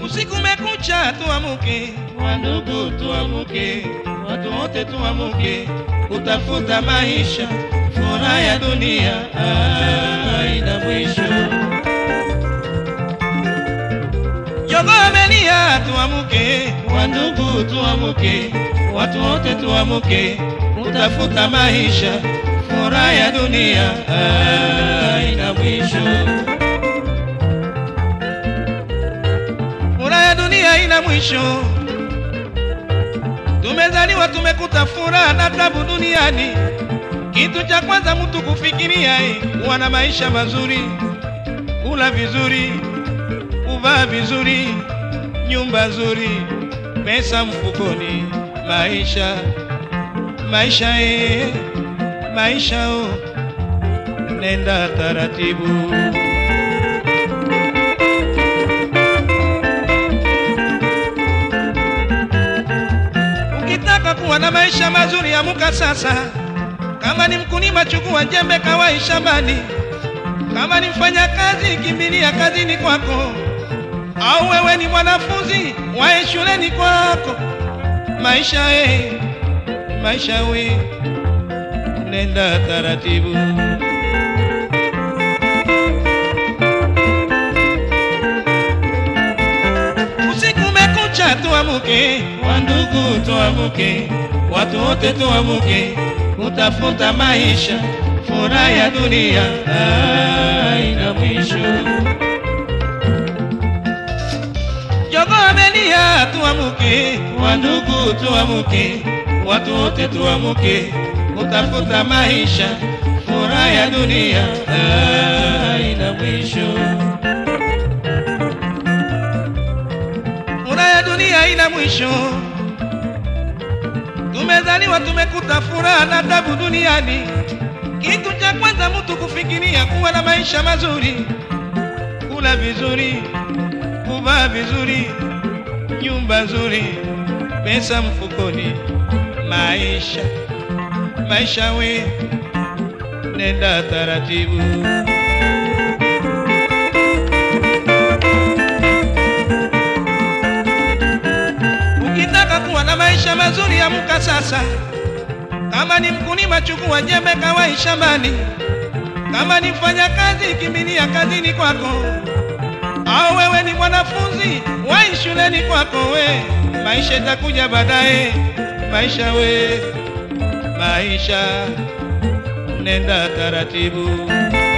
Usiku umekucha, tuamuke wandugu, tuamuke watu wote, tuamuke kutafuta maisha, furaha ya dunia haina mwisho. Jogo amelia, tuamuke wandugu, tuamuke watu wote, tuamuke kutafuta maisha, furaha ya dunia haina mwisho. Furaha ya dunia haina mwisho. Tumezaliwa tumekuta furaha na tabu duniani. Kitu cha kwanza mtu kufikiria eh, kuwa na maisha mazuri, kula vizuri, kuvaa vizuri, nyumba nzuri, pesa mfukoni, maisha maisha eh, maisha oh, nenda taratibu. Ukitaka kuwa na maisha mazuri, amuka sasa. Kama ni mkulima, chukua jembe, kawai shambani. Kama ni mfanya kazi, kimbilia kazini kwako. Au wewe ni mwanafunzi, wae shuleni kwako. Maisha eh, maisha we, nenda taratibu. Usiku umekucha, tuamuke wandugu, tuamuke watu wote, tuamuke kutafuta maisha, furaha ya dunia haina mwisho. Jogo amelia, tuamuke wandugu, tuamuke watu wote, tuamuke kutafuta maisha, furaha ya dunia haina mwisho. Furaha ya dunia haina mwisho. Tumezaliwa tumekuta furaha na tabu duniani. Kitu cha kwanza mtu kufikiria kuwa na maisha mazuri, kula vizuri, kuvaa vizuri, nyumba nzuri, pesa mfukoni, maisha maisha we, nenda taratibu. Ukitaka kuwa na maisha mazuri, amka sasa. Kama ni mkulima, chukua jembe, kawai shambani. Kama ni mfanya kazi, kimbilia kazini kwako. Au wewe ni mwanafunzi, wai shuleni kwako. We maisha itakuja baadaye, maisha we, maisha nenda taratibu.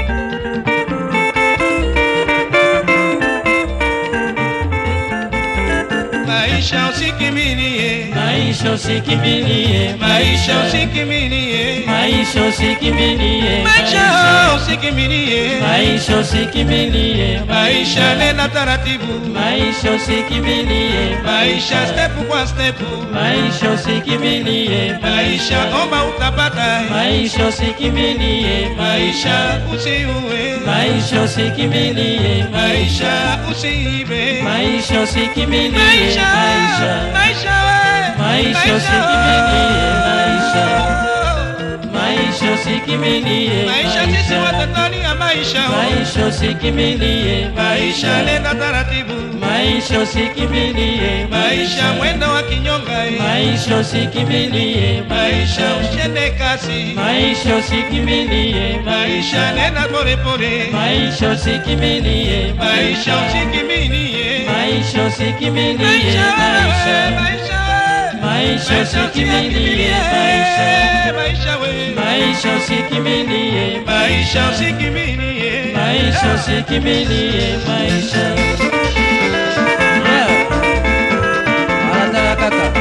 Maisha usikimilie, Maisha usikimbilie, maisha usikimilie, maisha usikimbilie, maisha usikimilie, maisha usikimbilie, maisha nenda taratibu, maisha usikimbilie, maisha step kwa step, maisha usikimbilie, maisha omba utapata, maisha usikimbilie, maisha usiue, maisha usikimbilie, maisha usiibe, maisha usikimbilie, maisha maisha maisha we, Maisha usikimilie, maisha. maisha usikimbilie, maisha sisi watatani ya maisha maisha usikimbilie, maisha nenda taratibu maisha usikimbilie, maisha mwendo wa kinyonga eh. maisha usikimbilie, maisha ushende kasi maisha usikimbilie, maisha nenda polepole maisha usikimbilie, maisha usikiminie maisha usikimbilie, maisha we, maisha maisha we. maisha usikimbilie, maisha maisha we maisha usikimbilie, maisha usikiminie maisha usikimbilie, maisha Yeah. Anataka kaka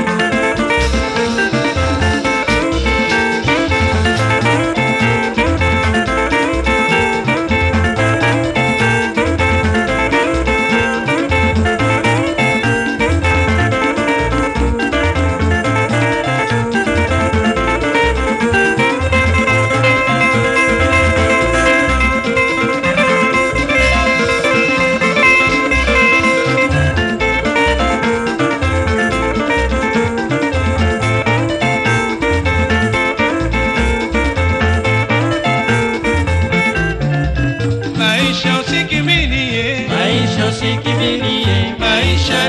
Maisha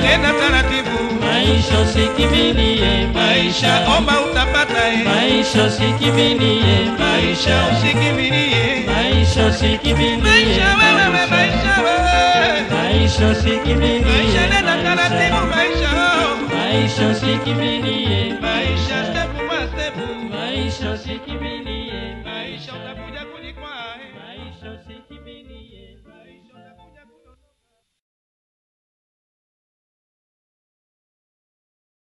nenda taratibu maisha usikimbilie maisha maisha omba utapata eh. maisha usikimbilie maisha maisha usikimbilie maisha usikimbilie maisha wewe maisha wewe maisha usikimbilie maisha nenda taratibu maisha oh. maisha usikimbilie maisha step kwa step maisha usikimbilie maisha utakuja kujikwaa eh. maisha usikimbilie